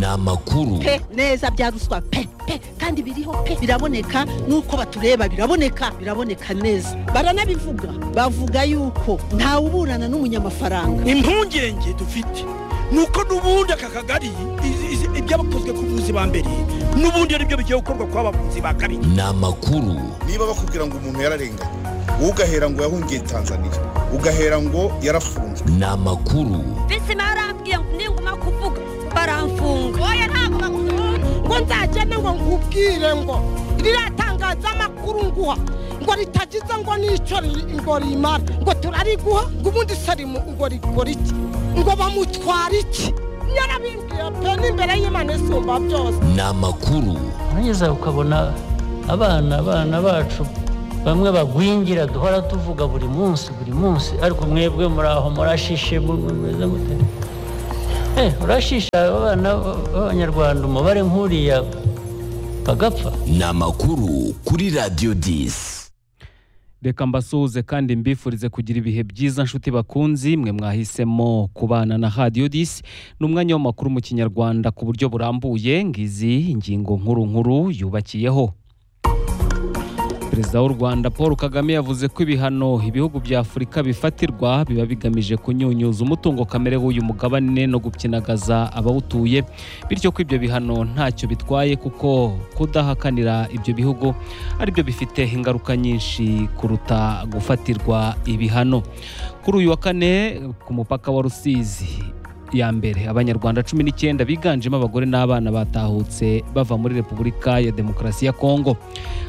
amakuru pe neza bya ruswa pe pe kandi biriho pe biraboneka nuko batureba biraboneka biraboneka neza baranabivuga bavuga yuko ntawuburana n'umunyamafaranga impungenge dufite nuko n'ubundi aka kagari ibyabakozwe ku buvuzi ba mbere n'ubundi ari byo bigiye gukorwa ku bavuzi ba kabiri ni amakuru niba bakubwira ngo umuntu yararenganye ugahera ngo yahungiye tanzania ugahera ngo yarafunzwe ni amakuru bisi marambwiye ngo ninguma kuvuga baramfunga oya ntabwo bakunda ngo nzagende ngo nkubwire ngo ririya tangazamakuru nguha ngo ritagize ngo n'icyo ri- ngo rimara ngo turariguha ngo ubundi sarimu ngo rikora iki ngo bamutwara iki yarabimbwiye pe n'imbere y'imana isumba byose ni amakuru warangiza ukabona abana abana bacu bamwe bagwingira duhora tuvuga buri munsi buri munsi ariko mwebwe muri aho murashishe mu- mu- mumeze mute Eh, urashisha abana b'abanyarwanda umubare nk'uriya bagapfa ni amakuru kuri radiyo disi reka mbasuhuze kandi mbifurize kugira ibihe byiza nshuti bakunzi mwe mwahisemo kubana na radiyo disi ni umwanya w'amakuru mu kinyarwanda ku buryo burambuye ngizi ingingo nkuru nkuru yubakiyeho perezida w'u rwanda paul kagame yavuze ko ibihano ibihugu bya afurika bifatirwa biba bigamije kunyunyuza umutungo kamere w'uyu mugabane no gupyinagaza abawutuye bityo ko ibyo bihano ntacyo bitwaye kuko kudahakanira ibyo bihugu aribyo bifite ingaruka nyinshi kuruta gufatirwa ibihano kuri uyu wa kane ku mupaka wa rusizi ya mbere abanyarwanda cumi n'icyenda biganjemo abagore n'abana batahutse bava muri repubulika ya demokarasi ya kongo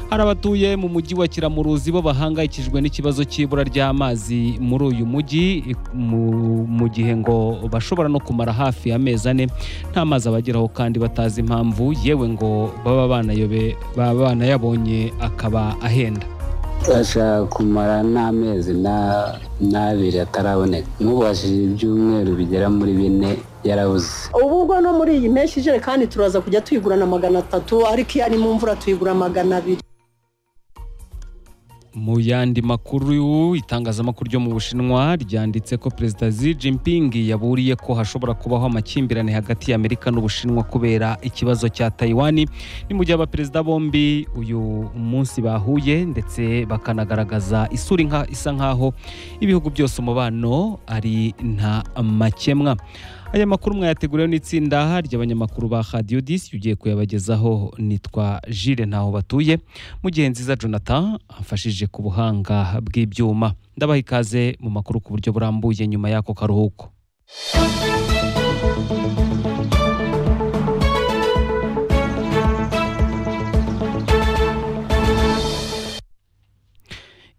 hari abatuye mu mujyi wa kiramuruzi bo bahangayikijwe n'ikibazo cy'ibura ry'amazi muri uyu mujyi mu- mu gihe ngo bashobora no kumara hafi amezi ane nta mazi abageraho kandi batazi impamvu yewe ngo baba banayobe baba banayabonye akaba ahenda ashaka kumara n'amezi na- n'abiri ataraboneka nk'ubashije ibyumweru bigera muri bine yarabuze ubu ubwo no muri iyi mpeshyi ijerekani turaza kujya tuyigurana magana atatu ariko iyo ari mu mvura tuyigura magana abiri mu yandi makuru itangazamakuru ryo mu bushinwa ryanditse ko perezida Xi Jinping yaburiye ko hashobora kubaho amakimbirane hagati y'Amerika n'Ubushinwa kubera ikibazo cya Taiwan ni mu gihe abaperezida bombi uyu munsi bahuye ndetse bakanagaragaza isura inka- isa nk'aho ibihugu byose umubano ari nta makemwa aya makuru mwayateguriwe n'itsinda ry'abanyamakuru ba radiyo disi ugiye kuyabagezaho nitwa Jules ntaho batuye mu gihe nziza jonathan amfashije ku buhanga bw'ibyuma ndabaha ikaze mu makuru ku buryo burambuye nyuma y'ako karuhuko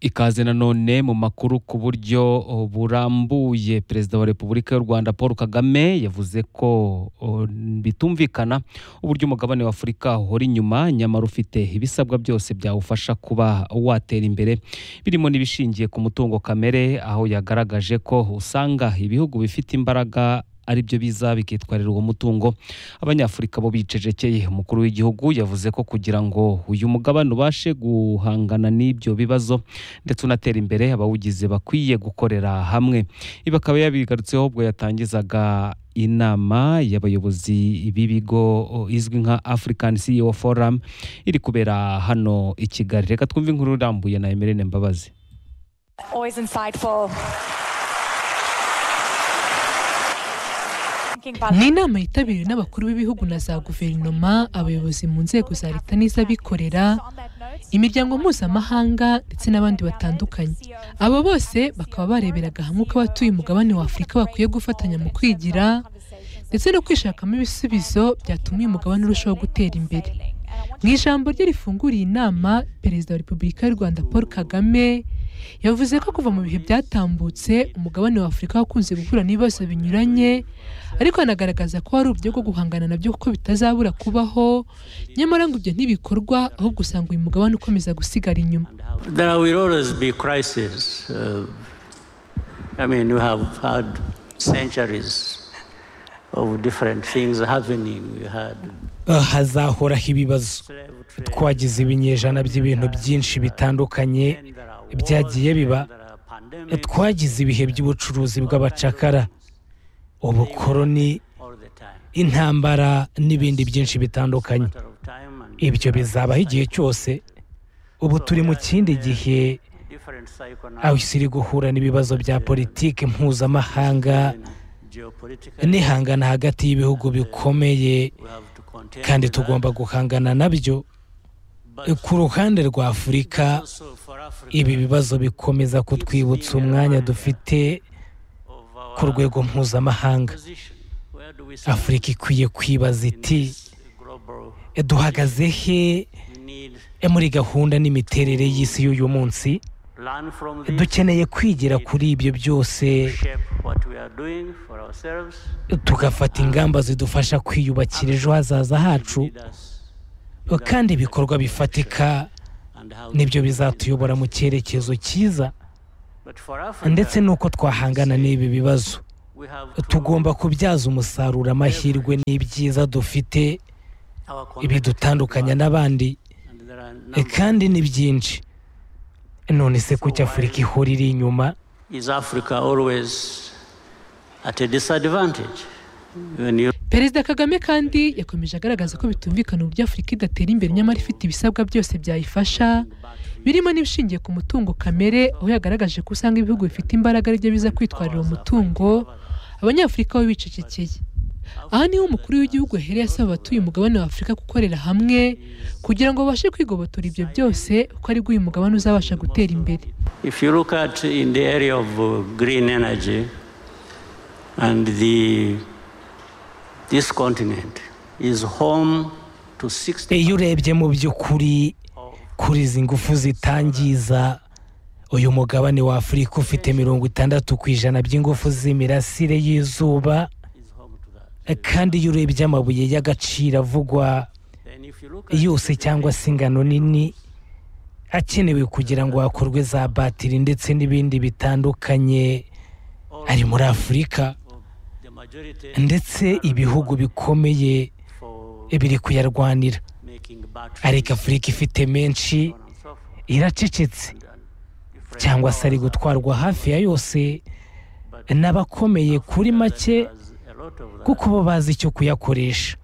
ikaze nanone mu makuru ku buryo oh, burambuye perezida wa repubulika y'u rwanda paul kagame yavuze ko oh, bitumvikana uburyo umugabane wa afurika uhora inyuma nyamara ufite ibisabwa byose byawufasha kuba watera imbere birimo n'ibishingiye ku mutungo kamere aho yagaragaje ko usanga ibihugu bifite imbaraga ari byo biza bikitwarira uwo mutungo abanyafurika bo bicecekeye umukuru w'igihugu yavuze ko kugira ngo uyu mugabane ubashe guhangana n'ibyo bibazo ndetse unatera imbere abawugize bakwiye gukorera hamwe ibi akaba yabigarutseho ubwo yatangizaga inama y'abayobozi b'ibigo izwi nka African CEO Forum iri kubera hano i Kigali reka twumve inkuru irambuye na Emerine Mbabazi Always insightful. Thinking about ni inama yitabiriwe n'abakuru b'ibihugu na za guverinoma abayobozi mu nzego za leta on n'iz'abikorera that note, imiryango mpuzamahanga ndetse n'abandi batandukanye abo bose bakaba bareberaga hamwe uko abatuye umugabane wa afurika bakwiye gufatanya mu kwigira ndetse no kwishakamo ibisubizo byatuma uyu mugabane urushaho gutera imbere mu ijambo rye rifunguriye inama perezida wa repubulika y'u rwanda paul kagame yavuze ko kuva mu bihe byatambutse umugabane wa afurika wakunze guhura n'ibibazo binyuranye ariko anagaragaza ko hari uburyo bwo guhangana nabyo kuko bitazabura kubaho nyamara ngo ibyo ntibikorwa ahubwo usanga uyu mugabane ukomeza gusigara inyuma There will always be crises. Uh, I mean, we have had centuries of different things happening. We had Ah, hazahoraho ibibazo slave trade. twagize ibinyejana by'ibintu byinshi bitandukanye Then there are wars, byagiye biba then there are pandemics, twagize ibihe by'ubucuruzi bw'abacakara ubukoroni all the time. intambara n'ibindi byinshi bitandukanye ibyo bizabaho igihe cyose ubu turi mu kindi gihe aho isi iri guhura n'ibibazo bya politiki mpuzamahanga n'ihangana hagati y'ibihugu bikomeye kandi tugomba guhangana nabyo ku ruhande rwa afurika ibi bibazo bikomeza kutwibutsa umwanya dufite ku rwego mpuzamahanga afurika ikwiye kwibaza iti duhagaze he muri gahunda n'imiterere y'isi y'uyu munsi dukeneye kwigira kuri ibyo byose tugafata ingamba zidufasha kwiyubakira ejo hazaza hacu kandi ibikorwa bifatika nibyo bizatuyobora mu cyerekezo cyiza ndetse n'uko twahangana n'ibi bibazo tugomba kubyaza umusaruro amahirwe n'ibyiza dufite bidutandukanya n'abandi kandi ni byinshi none se kuki afurika ihora iri inyuma perezida kagame kandi yakomeje agaragaza ko bitumvikana uburyo afurika idatera imbere nyamara ifite ibisabwa byose byayifasha birimo n'ibishingiye ku mutungo kamere aho yagaragaje ko usanga ibihugu bifite imbaraga aribyo biza kwitwarira umutungo abanyafurika bo bicecekeye aha niho umukuru w'igihugu yahereye asaba abatuye umugabane wa afurika gukorera hamwe kugira ngo babashe kwigobotora ibyo byose kuko aribwo uyu mugabane uzabasha gutera imbere If you look at in the area of uh, green energy and the this continent is home to 60 iyo urebye mu by'ukuri kuri izi ngufu zitangiza uyu mugabane wa afurika ufite mirongo itandatu ku ijana by'ingufu z'imirasire y'izuba kandi iyo urebye amabuye y'agaciro avugwa yose cyangwa se ingano nini akenewe kugira ngo hakorwe za batiri ndetse n'ibindi bitandukanye ari muri afurika ndetse ibihugu bikomeye biri kuyarwanira ariko afurika ifite menshi iracecetse cyangwa se ari gutwarwa hafi ya yose n'abakomeye kuri make kuko bo bazi icyo kuyakoresha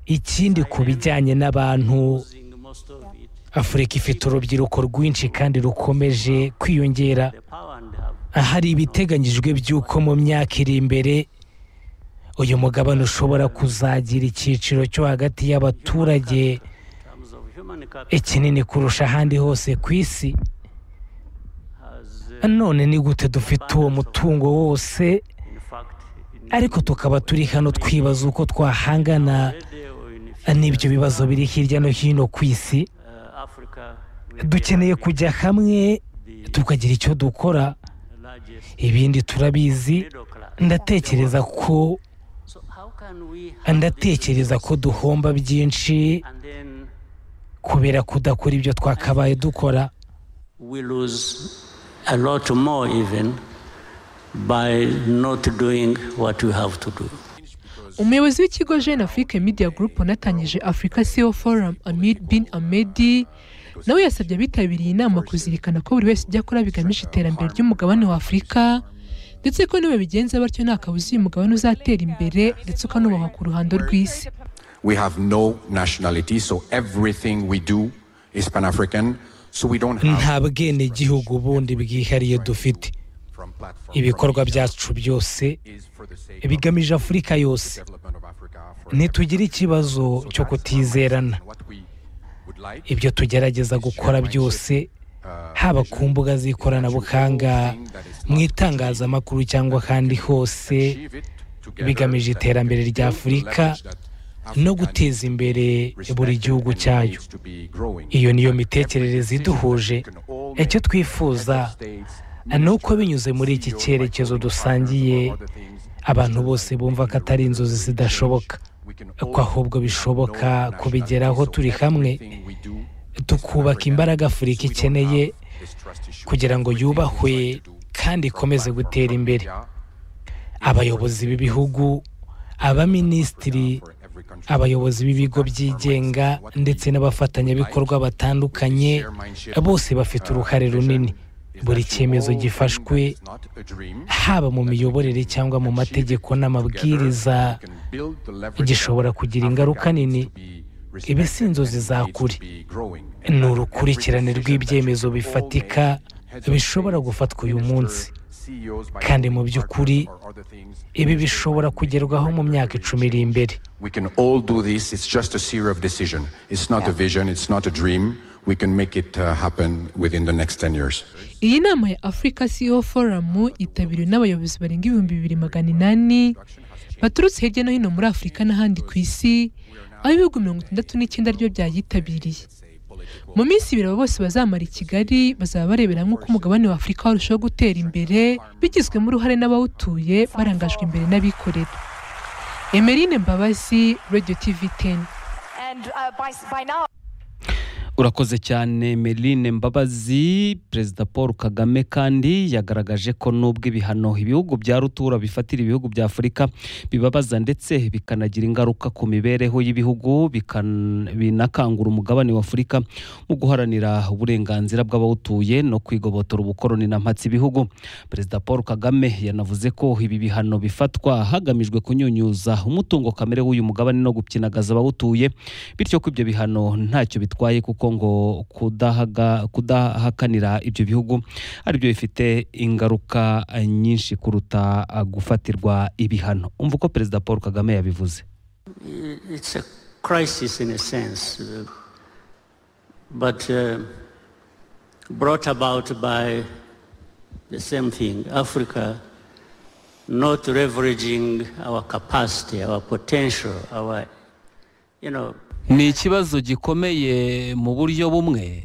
ikindi ku bijyanye n'abantu afurika ifite urubyiruko rwinshi kandi rukomeje kwiyongera ahari ibiteganyijwe by'uko mu myaka iri imbere uyu mugabane ushobora kuzagira icyiciro cyo hagati y'abaturage ikinini kurusha ahandi hose ku isi none ni gute dufite uwo mutungo wose ariko tukaba turi hano twibaza uko twahangana n'ibyo bibazo biri hirya no hino ku isi dukeneye kujya hamwe tukagira icyo dukora ibindi turabizi ndatekereza ko ndatekereza ko duhomba byinshi kubera kudakora ibyo twakabaye dukora we lose a lot more even by not doing what we have to do umuyobozi w'ikigo jeune afrique media group wanatangije africa ceo forum amir bin amedi nawe yasabye abitabiriye inama kuzirikana ko buri wese ibyo akora bigamije iterambere ry'umugabane wa afurika ndetse ko nibabigenza batyo nta kabuza uyu mugabane uzatera imbere ndetse ukanubahwa ku ruhando rw'isi We have no nationality, so everything we do is Pan African. So we don't have nta bwenegihugu bundi bwihariye dufite ibikorwa byacu byose bigamije afurika yose ntitugire ikibazo cyo kutizerana ibyo tugerageza gukora byose haba ku mbuga z'ikoranabuhanga mu itangazamakuru cyangwa ahandi hose bigamije iterambere rya afurika no guteza imbere buri gihugu cyayo iyo niyo mitekerereze iduhuje icyo twifuza ni uko binyuze muri iki cyerekezo dusangiye abantu bose bumva ko atari inzozi zidashoboka ko ahubwo bishoboka kubigeraho turi hamwe tukubaka imbaraga afurika ikeneye kugira ngo yubahwe kandi ikomeze gutera imbere abayobozi b'ibihugu abaminisitiri abayobozi b'ibigo byigenga ndetse n'abafatanyabikorwa batandukanye bose bafite uruhare runini buri cyemezo gifashwe haba mu miyoborere cyangwa mu mategeko n'amabwiriza gishobora kugira ingaruka nini ibi si inzozi za kuri ni urukurikirane rw'ibyemezo bifatika bishobora gufatwa uyu munsi kandi mu by'ukuri ibi bishobora kugerwaho mu myaka icumi iri imbere We can all do this. It's just a series of decision. It's not a vision. It's not a dream. We can make it uh, happen within the next 10 years. iyi nama ya afurika ceo forumu yitabiriwe n'abayobozi barenga ibihumbi bibiri magana inani baturutse hirya no hino muri afurika n'ahandi ku isi aho ibihugu mirongo itandatu n'icyenda ryo byayitabiriye mu minsi ibiri abo bose bazamara i kigali bazaba barebera hamwe uko umugabane wa afurika warushaho gutera imbere bigizwemo uruhare n'abawutuye barangajwe imbere n'abikorera emerine mbabazi radio tv teni And uh, by, by now, urakoze cyane merine mbabazi perezida paul kagame kandi yagaragaje ko nubwo ibihano ibihugu bya rutura bifatira ibihugu bya afurika bibabaza ndetse bikanagira ingaruka ku mibereho y'ibihugu bikan- binakangura umugabane wa afurika mu guharanira uburenganzira bw'abawutuye no kwigobotora ubukoroni na mpatse ibihugu perezida paul kagame yanavuze ko ibi bihano bifatwa hagamijwe kunyunyuza umutungo kamere w'uyu mugabane no gupyinagaza abawutuye bityo ko ibyo bihano ntacyo bitwaye kuko ngo kudahaga- kudahakanira ibyo bihugu aribyo bifite ingaruka eh, nyinshi kuruta ah, gufatirwa ibihano umva uko perezida paul kagame yabivuze It's a crisis in a sense, uh, but uh, brought about by the same thing Africa not leveraging our capacity, our potential, our, you know, ni ikibazo gikomeye mu buryo bumwe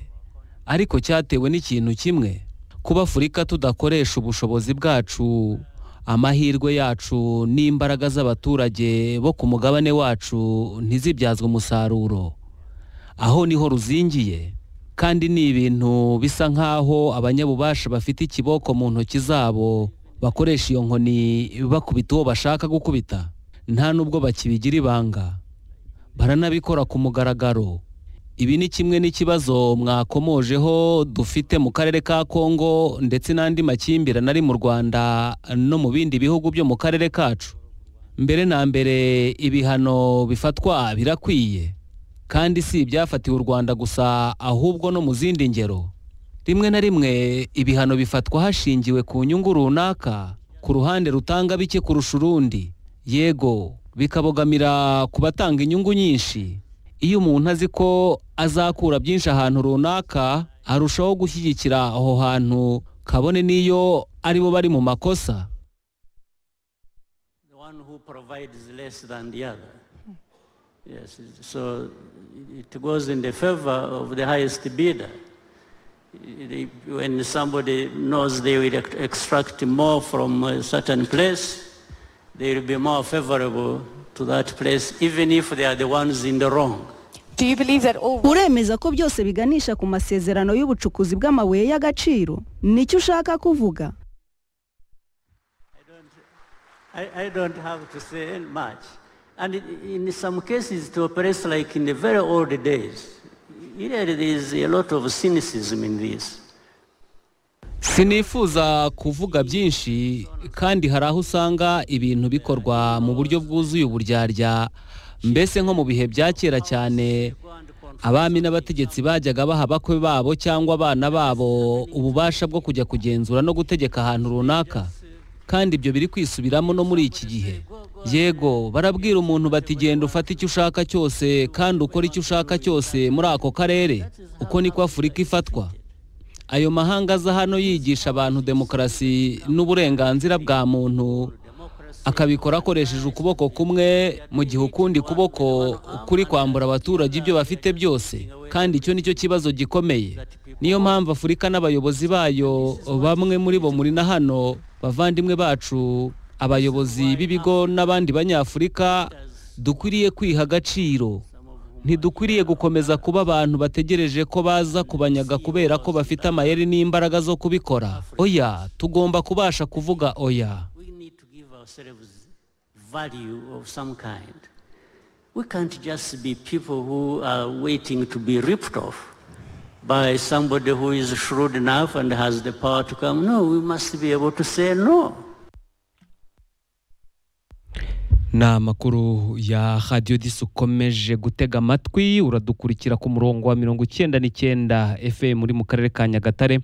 ariko cyatewe n'ikintu kimwe kuba afurika tudakoresha ubushobozi bwacu amahirwe yacu n'imbaraga z'abaturage bo ku mugabane wacu ntizibyazwe umusaruro aho niho ruzingiye kandi ni ibintu bisa nk'aho abanyabubasha bafite ikiboko mu ntoki zabo bakoresha iyo nkoni bakubita uwo bashaka gukubita nta n'ubwo bakibigira ibanga baranabikora ku mugaragaro ibi ni kimwe n'ikibazo mwakomojeho dufite mu karere ka kongo ndetse n'andi makimbirane ari mu rwanda no mu bindi bihugu byo mu karere kacu mbere na mbere ibihano bifatwa birakwiye kandi si ibyafatiwe u rwanda gusa ahubwo no mu zindi ngero rimwe na rimwe ibihano bifatwa hashingiwe ku nyungu runaka ku ruhande rutanga bike kurusha urundi yego bikabogamira ku batanga inyungu nyinshi iyo umuntu azi ko azakura byinshi ahantu runaka arushaho gushyigikira aho hantu kabone n'iyo ari bo bari mu makosa the one who provides less than the other. Yes, so it goes in the favor of the highest bidder. It- When somebody knows they will ex- extract more from a certain place, they will be more favorable to that place, even if they are the ones in the wrong. uremeza ko byose biganisha ku masezerano y'ubucukuzi bw'amabuye y'agaciro nicyo ushaka kuvuga I, I don't have to say much. And i- in some cases, it operates like in the very old days. Here there is a lot of cynicism in this. sinifuza kuvuga byinshi kandi hari aho usanga ibintu bikorwa mu buryo bwuzuye uburyarya mbese nko mu bihe bya kera cyane abami n'abategetsi bajyaga baha abakwe babo cyangwa abana babo ububasha bwo kujya kugenzura no gutegeka ahantu runaka kandi ibyo biri kwisubiramo no muri iki gihe yego barabwira umuntu bati genda ufate icyo ushaka cyose kandi ukore icyo ushaka cyose muri ako karere uko niko afurika ifatwa ayo mahanga aza hano yigisha abantu demokarasi n'uburenganzira bwa muntu akabikora akoresheje ukuboko kumwe mu gihe ukundi kuboko kuri kwambura abaturage ibyo bafite byose kandi icyo nicyo kibazo gikomeye niyo mpamvu afurika n'abayobozi bayo bamwe muri bo muri na hano bavandimwe bacu abayobozi b'ibigo n'abandi banyafurika dukwiriye kwiha agaciro ntidukwiriye gukomeza kuba abantu bategereje ko baza kubanyaga kubera ko bafite amayeri n'imbaraga zo kubikora oya tugomba kubasha kuvuga oya Give ourselves value of some kind. We can't just be people who are waiting to be ripped off by somebody who is shrewd enough and has the power to come. No, we must be able to say no. ni amakuru ya radiyo disi ukomeje gutega amatwi uradukurikira ku murongo wa mirongo icyenda n'icyenda fm uri mu karere ka nyagatare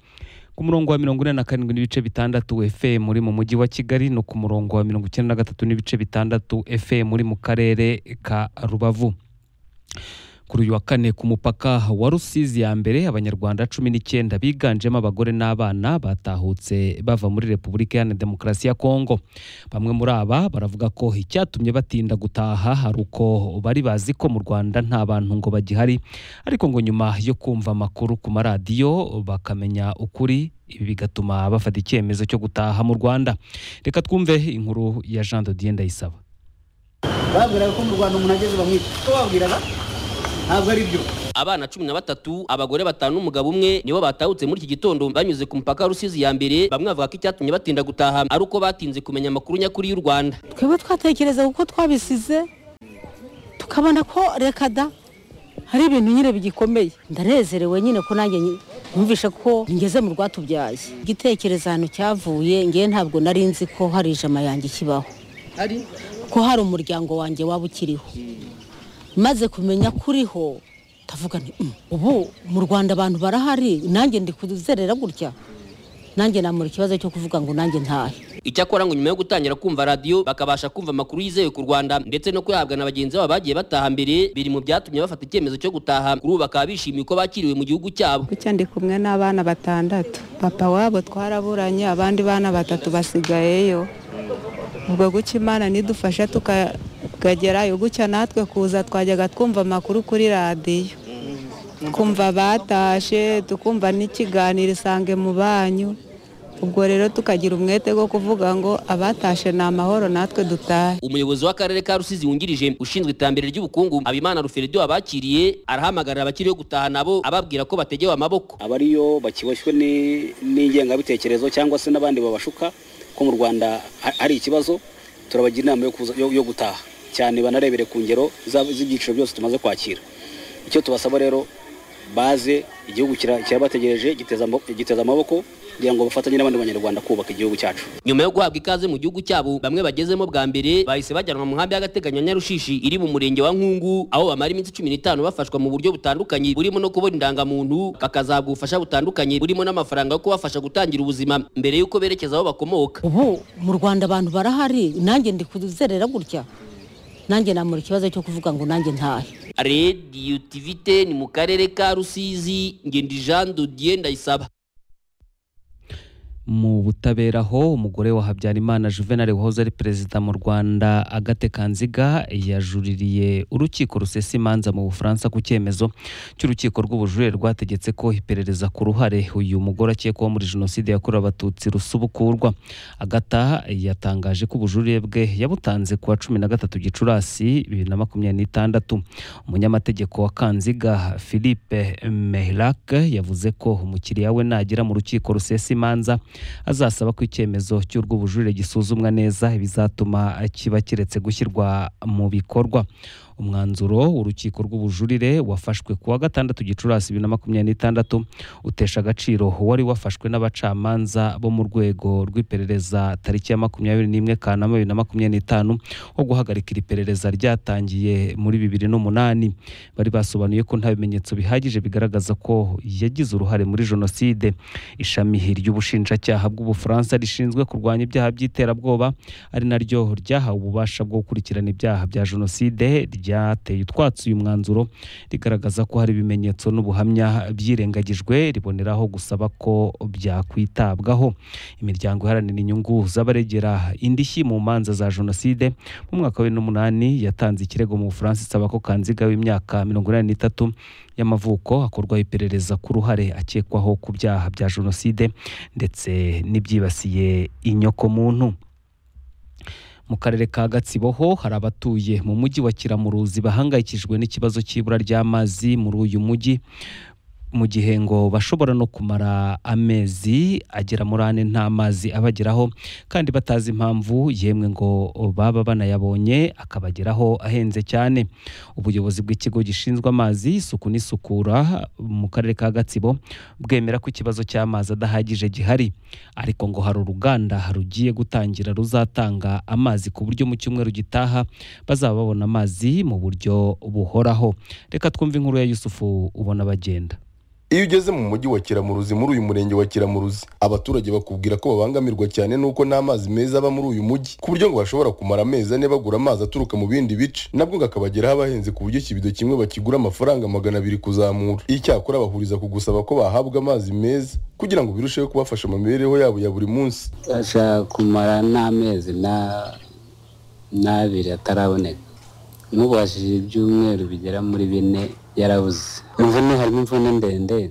ku murongo wa mirongo ine na karindwi n'ibice bitandatu fm uri mu mujyi wa kigali no ku murongo wa mirongo icyenda na gatatu n'ibice bitandatu fm uri mu karere ka rubavu kuri uyu wa kane ku mupaka wa rusizi ya mbere abanyarwanda cumi n'icyenda biganjemo abagore n'abana batahutse bava muri repubulika iharanira demokarasi ya kongo bamwe muri aba baravuga ko icyatumye batinda gutaha hari uko bari bazi ko mu rwanda nta bantu ngo bagihari ariko ngo nyuma yo kumva amakuru ku maradiyo bakamenya ukuri ibi bigatuma bafata icyemezo cyo gutaha mu rwanda reka twumve inkuru ya jean dodienne ndayisaba babwiraga ko mu rwanda umuntu ageze bamwita ko babwiraga ntabwo ari byo abana cumi na batatu abagore batanu n'umugabo umwe nibo batahutse muri iki gitondo banyuze ku mupaka wa rusizi ya mbere bamwe bavuga ko icyatumye batinda gutaha ari uko batinze kumenya amakuru nyakuri y'u rwanda twebwe twatekereza kuko twabisize tukabona ko reka da hari ibintu nyine bigikomeye ndanezerewe nyine ko nanjye nyi- numvishe ko ngeze mu rwatubyaye igitekerezo ahantu cyavuye ngewe ntabwo nari nzi ko hari ijama yanjye kibaho ari ko hari umuryango wanjye waba ukiriho maze kumenya ko uriho ndavuga nti "Mm, ubu mu rwanda abantu barahari nanjye ndi kuzerera gutya nanjye namura ikibazo cyo kuvuga ngo nanjye ntahe icyakora ngo nyuma yo gutangira kumva radiyo bakabasha kumva amakuru yizewe ku rwanda ndetse no kuyahabwa na bagenzi babo bagiye bataha mbere biri mu byatumye bafata icyemezo cyo gutaha kuri ubu bakaba bishimiye ko bakiriwe mu gihugu cyabo gutya ndi kumwe n'abana batandatu papa wabo twaraburanye abandi bana batatu basigayeyo ubwo gutya imana nidufasha tukagerayo gutya natwe kuza twajyaga twumva amakuru kuri radiyo twumva batashe tukumva n'ikiganiro isange mu banyu ubwo rero tukagira umwete wo kuvuga ngo abatashe ni amahoro natwe dutahe umuyobozi w'akarere ka rusizi wungirije ushinzwe iterambere ry'ubukungu habimana ruferedo wabakiriye arahamagarira abakiriyo gutaha nabo ababwira ko bategewe amaboko abariyo bakiboshywe ni- n'ingengabitekerezo cyangwa se n'abandi babashuka ko mu rwanda ha- hari ikibazo turabagira inama yo kuza- yo yo gutaha cyane banarebere ku ngero za- z'ibyiciro byose tumaze kwakira icyo tubasaba rero baze igihugu kira- kirabategereje giteza amo- giteza amaboko kugira ngo bafatanye n'abandi banyarwanda kubaka igihugu cyacu nyuma yo guhabwa ikaze mu gihugu cyabo bamwe bagezemo bwa mbere bahise bajyanwa mu nkambi y'agateganyo ya nyarushishi iri mu murenge wa nkungu aho bamara iminsi cumi n'itanu bafashwa mu buryo butandukanye burimo no kubona indangamuntu bakazahabwa ubufasha butandukanye burimo n'amafaranga yo kubafasha gutangira ubuzima mbere y'uko berekeza aho bakomoka ubu mu rwanda abantu barahari nanjye ndi kuzerera gutya nanjye namura ikibazo cyo kuvuga ngo nanjye ntahe radiyo tivite ni mu karere ka rusizi ngendi jean dodier ndayisaba mu butabera ho umugore wa habyarimana juvenal wahoze ari perezida mu rwanda agate kanziga yajuririye urukiko rusesa imanza mu bufaransa ku cyemezo cy'urukiko rw'ubujurire rwategetse ko iperereza ku ruhare uyu mugore akekwaho muri jenoside yakorewe abatutsi rusubukurwa agata yatangaje ko ubujurire bwe yabutanze ku wa cumi na gatatu gicurasi bibiri na makumyabiri n'itandatu umunyamategeko wa kanziga philippe mehirak yavuze ko umukiriya we nagera mu rukiko rusesa imanza azasaba ko icyemezo cy'urw'ubujurire gisuzumwa neza bizatuma kiba kiretse gushyirwa mu bikorwa umwanzuro w'urukiko rw'ubujurire wafashwe ku wa gatandatu gicurasi bibiri na makumyabiri n'itandatu utesha agaciro wari wafashwe n'abacamanza bo mu rwego rw'iperereza tariki ya makumyabiri n'imwe kanama bibiri na makumyabiri n'itanu wo guhagarika iri perereza ryatangiye muri bibiri n'umunani bari basobanuye ko nta bimenyetso bihagije bigaragaza ko yagize uruhare muri jenoside ishami ry'ubushinjacyaha bw'ubufaransa rishinzwe kurwanya ibyaha by'iterabwoba ari naryo ryahawe ububasha bwo gukurikirana ibyaha bya jenoside ryateye utwatsi uyu mwanzuro rigaragaza ko hari ibimenyetso n'ubuhamya byirengagijwe riboneraho gusaba ko byakwitabwaho imiryango iharanira inyungu z'abaregera indishyi mu manza za jenoside mu mwaka wa bibiri n'umunani yatanze ikirego mu bufaransa isaba ko kanziga w'imyaka mirongo inani n'itatu y'amavuko hakorwaho iperereza ku ruhare akekwaho ku byaha bya jenoside ndetse n'ibyibasiye inyokomuntu mu karere ka gatsibo ho hari abatuye mu mujyi wa kiramuruzi bahangayikishijwe n'ikibazo cy'ibura ry'amazi muri uyu mujyi mu gihe ngo bashobora no kumara amezi agera muri ane nta mazi abageraho kandi batazi impamvu yemwe ngo baba banayabonye akabageraho ahenze cyane ubuyobozi bw'ikigo gishinzwe amazi isuku n'isukura mu karere ka gatsibo bwemera ko ikibazo cy'amazi adahagije gihari ariko ngo hari uruganda rugiye gutangira ruzatanga amazi ku buryo mu cyumweru gitaha bazaba babona amazi mu buryo buhoraho reka twumve inkuru ya yusufu ubona bagenda iyo ugeze mu mujyi wa kiramuruzi muri uyu murenge wa kiramuruzi abaturage bakubwira ko babangamirwa cyane n'uko nta mazi meza aba muri uyu mujyi ku buryo ngo bashobora kumara amezi ane bagura amazi aturuka mu bindi bice nabwo ngo akabageraho abahenze ku buryo ikibido kimwe bakigura amafaranga magana abiri kuzamura icyakora bahuriza ku gusaba ko bahabwa amazi meza kugira ngo birusheho kubafasha mu mibereho yabo ya buri munsi ashaka kumara n'amezi na n'abiri ataraboneka nk'ubashije ibyumweru bigera muri bine yarabuze imvune harimo imvune ndende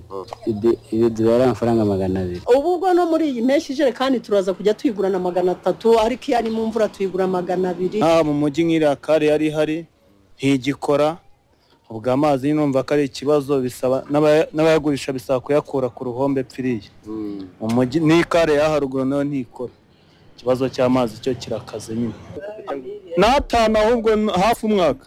ibi dubara amafaranga magana abiri ubu ubwo no muri iyi mpeshyi ijerekani turaza kujya tuyigurana magana atatu ariko iyo ari mu mvura tuyigura magana abiri haba mu mujyi nk'iriya kare yari ihari ntigikora ubwo amazi numva ko ari ikibazo bisaba n'abaya- n'abayagurisha bisaba kuyakura ku ruhombe pfiriye mu mujyi n'iyi kare ya haruguru nayo ntikora ikibazo cy'amazi cyo kirakaze nyine n'atanu ahubwo hafi umwaka